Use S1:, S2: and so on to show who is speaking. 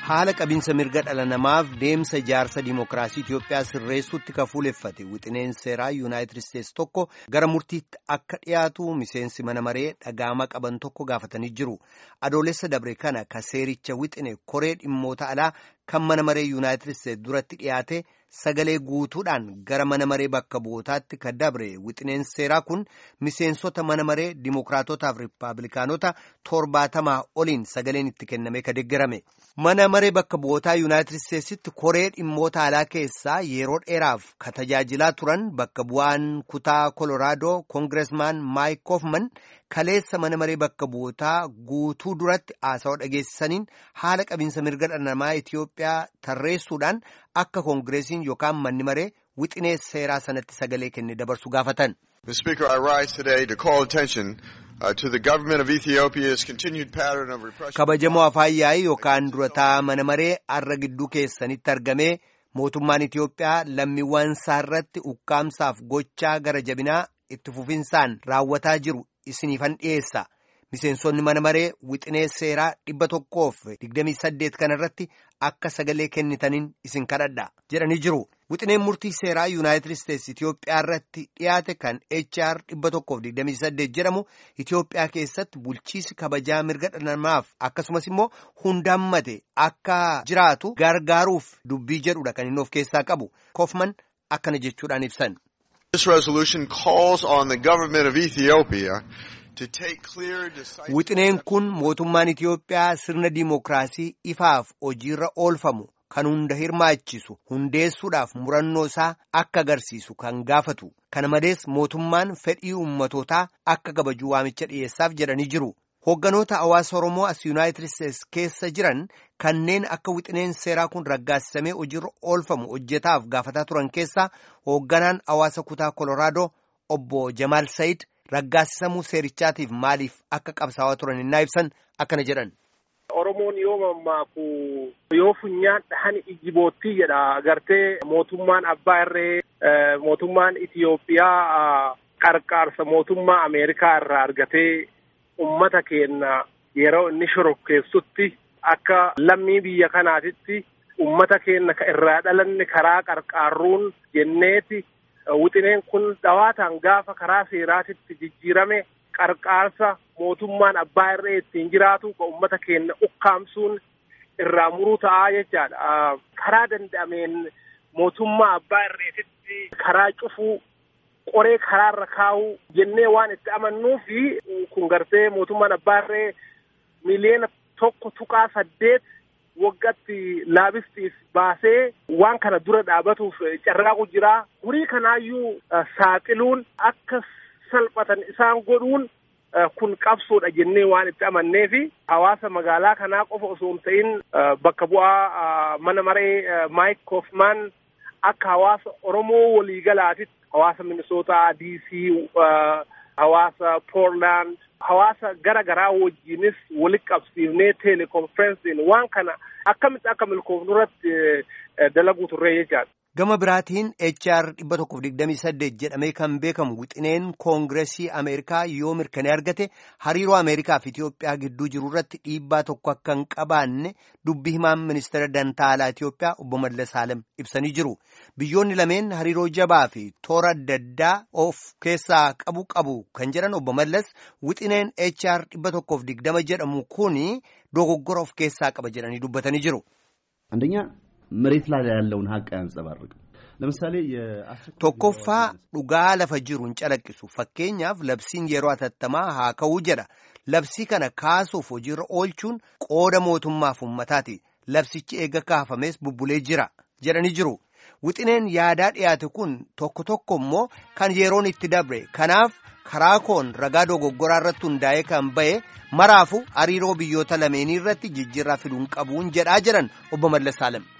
S1: haala qabinsa mirga dhala namaaf deemsa ijaarsa dimookiraasii Itoophiyaa sirreessuutti kan fuuleffate wixineen seeraa yuunaayitid isteetsi tokko gara murtiitti akka dhiyaatu miseensi mana maree dhagaama qaban tokko gaafatanii jiru. Adoolessa dabre kana ka seericha wixine koree dhimmoota alaa kan mana maree yuunaayitid isteetsi duratti dhiyaate sagalee guutuudhaan gara mana maree bakka bu'ootaatti ka dabre wixineen seeraa kun miseensota mana maree dimookiraatotaaf riippaabilikaanota torbaatamaa oliin sagaleen itti kenname ka deeggarame. Mana maree bakka bu'ootaa yuunaayitid isteetsitti koree dhimmoota alaa keessaa yeroo dheeraaf ka tajaajilaa turan bakka bu'aan kutaa koloraadoo koongiresmaan maayik koofman kaleessa mana maree bakka bu'ootaa guutuu duratti haasawaa dhageessisaniin haala qabinsa mirga dhala namaa Itoophiyaa tarreessuudhaan akka koongireesiin yookaan manni maree wixinee seeraa sanatti sagalee kenne dabarsu gaafatan. kabajamoo afaan yaa'ii yookaan durataa mana maree arra gidduu keessanitti argamee mootummaan Itoophiyaa lammiiwwan isaa irratti ukkaamsaaf gochaa gara jabinaa itti fufinsaan raawwataa jiru isiniifan dhiyeessa miseensonni mana maree wixinee seeraa dhibba tokkoof digdamii saddeet kana irratti akka sagalee kennitaniin isin kadhadha jedhanii jiru. Wixineen murtii seeraa yuunaayitid isteetsi Itoophiyaa irratti dhiyaate kan HR dhibba tokkoof digdamii saddeet jedhamu Itoophiyaa keessatti bulchiisi kabajaa mirga dhala namaaf akkasumas immoo hundaammate akka jiraatu gargaaruuf dubbii jedhudha kan inni of keessaa qabu. Kofman akkana jechuudhaan ibsan. Wixineen kun mootummaan Itoophiyaa sirna dimookiraasii ifaaf hojiirra oolfamu. kan hunda hirmaachisu hundeessuudhaaf murannoo isaa akka agarsiisu kan gaafatu kana malees mootummaan fedhii ummatootaa akka kabaju waamicha dhiyeessaaf jedhanii jiru hoogganoota hawaasa oromoo as yuunaayitid isteetsi keessa jiran kanneen akka wixineen seeraa kun raggaasisamee hojiirra oolfamu hojjetaaf gaafataa turan keessaa hoogganaan hawaasa kutaa koloraadoo obbo jamaal sayid raggaasisamuu seerichaatiif maaliif akka qabsaawaa turan innaa ibsan akkana jedhan.
S2: Oromoon yoo mammaaku yoo funyaan dhahan ijji boottii jedha agartee mootummaan abbaa irree mootummaan Itiyoophiyaa qarqaarsa mootummaa Ameerikaa irraa argatee ummata keenya yeroo inni shorokkeessutti akka lammii biyya kanaatitti ummata keenya irraa dhalanne karaa qarqaarruun jenneeti wixineen kun dhawaataan gaafa karaa seeraatitti jijjiirame qarqaarsa mootummaan abbaa irree ittiin jiraatu ka ummata keenya ukkaamsuun irraa muruu ta'aa jechaadha. Karaa danda'ameen mootummaa abbaa irreetitti karaa cufuu qoree karaarra kaa'uu jennee waan itti amannuu fi kun gartee mootummaan abbaa irree miliyoona tokko tuqaa saddeet waggatti laabistiif baasee waan kana dura dhaabatuuf carraaqu jira. Horii kanaayyuu saaxiluun akka salphatan isaan godhuun kun qabsoodha jennee waan itti amannee fi hawaasa magaalaa kanaa qofa osoo hin ta'in bakka bu'aa mana maree maayik koofmaan akka hawaasa oromoo waliigalaatitti hawaasa minisootaa diisii hawaasa poorlaand hawaasa gara garaa wajjiinis walitti qabsiifnee teelekonferensiin waan kana akkamitti akka milkoofnu irratti dalaguu turree jechaadha.
S1: Gama biraatiin HR dhibba tokkoof digdamii saddeet jedhamee kan beekamu wixineen koongiresii Ameerikaa yoo mirkanee argate hariiroo Ameerikaa fi Itoophiyaa gidduu jiru irratti dhiibbaa tokko akka hin qabaanne dubbi himaan ministeera dantaalaa Itoophiyaa obbo Mallas Saalem ibsanii jiru. Biyyoonni lameen hariiroo jabaa fi toora adda addaa of keessaa qabu qabu kan jedhan obbo Mallas wixineen HR dhibba tokkoof digdama jedhamu kuni dogoggora of keessaa qaba jedhanii dubbatanii jiru.
S3: መሬት ላይ ያለውን ሀቅ አያንጸባርቅም። ለምሳሌ
S1: tokkoffaa dhugaa lafa jiru hin calaqqisu fakkeenyaaf labsiin yeroo atattamaa haa ka'uu jedha labsii kana kaasuuf hojiirra oolchuun qooda mootummaaf ummataati labsichi eega kaafamees bubbulee jira jedhanii jiru wixineen yaadaa dhiyaate kun tokko tokko immoo kan yeroon itti dabre kanaaf karaa koon ragaa dogoggoraa irratti hundaa'ee kan ba'e maraafu hariiroo biyyoota lameenii irratti jijjiirraa fiduun qabuun jedhaa jedhan obbo Mallas Saalem.